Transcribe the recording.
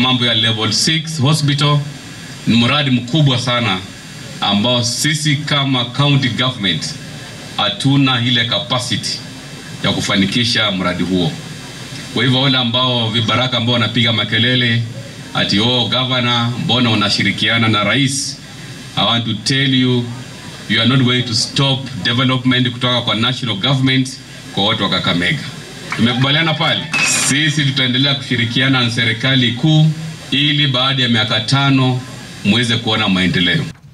mambo ya level 6 hospital ni mradi mkubwa sana ambao sisi kama county government hatuna ile capacity ya kufanikisha mradi huo. Kwa hivyo wale ambao vibaraka ambao wanapiga makelele ati oh, governor, mbona unashirikiana na rais? I want to tell you you are not going to stop development kutoka kwa national government kwa watu wa Kakamega. Tumekubaliana pale, sisi tutaendelea kushirikiana na serikali kuu ili baada ya miaka tano muweze kuona maendeleo.